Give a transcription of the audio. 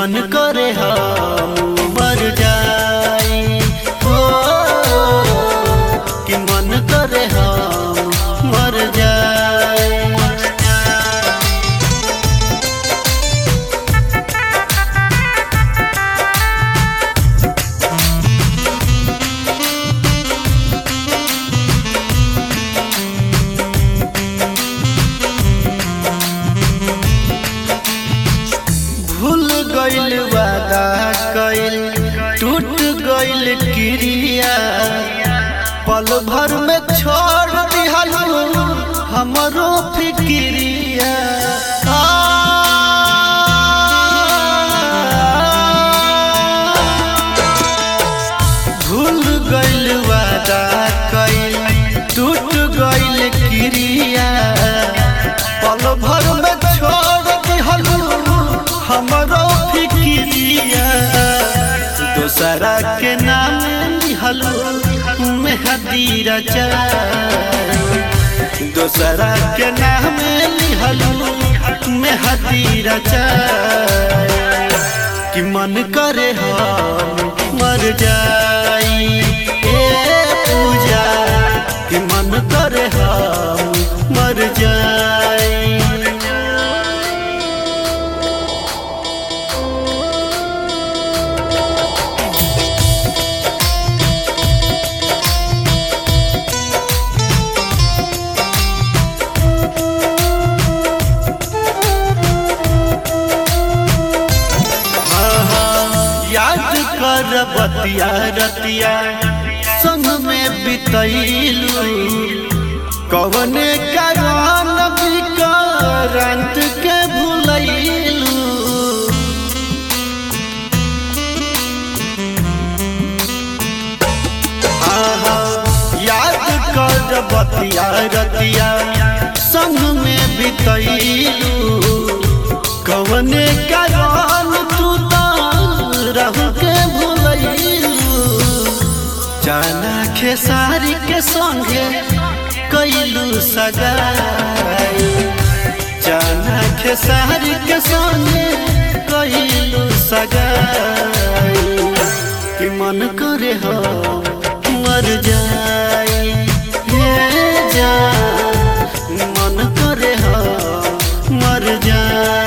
मन करे हम मर जाई हो कि मन करे हम मर जाई भूल गइल वादा कइल टूट गइल क्रिया पल भर में छोड़ दिहल हमरो फिक्रिया भूल गइल वादा कइल टूट गइल क्रिया पल भर में छोड़ दिहल हमरो फिक्रिया दोसरा के नाम लिहल मेहदी रचा दोसरा के नाम लिहल मेहदी रचा कि मन करे हम मर जाई ए पूजा कि मन करे हम मर जाई याद कर बतिया रतिया संग में बितैलू कवने कारण विकरांत के भूलैलू हाँ, हाँ, याद कर बतिया रतिया संग में बितैलू कवने कारण तू रह के भूलैलू जाना खेसारी के संगे कैलू सगाई जाना खेसारी के संगे कैलू सगाई कि मन करे हम मर जाई ये जान मन करे हम मर जाई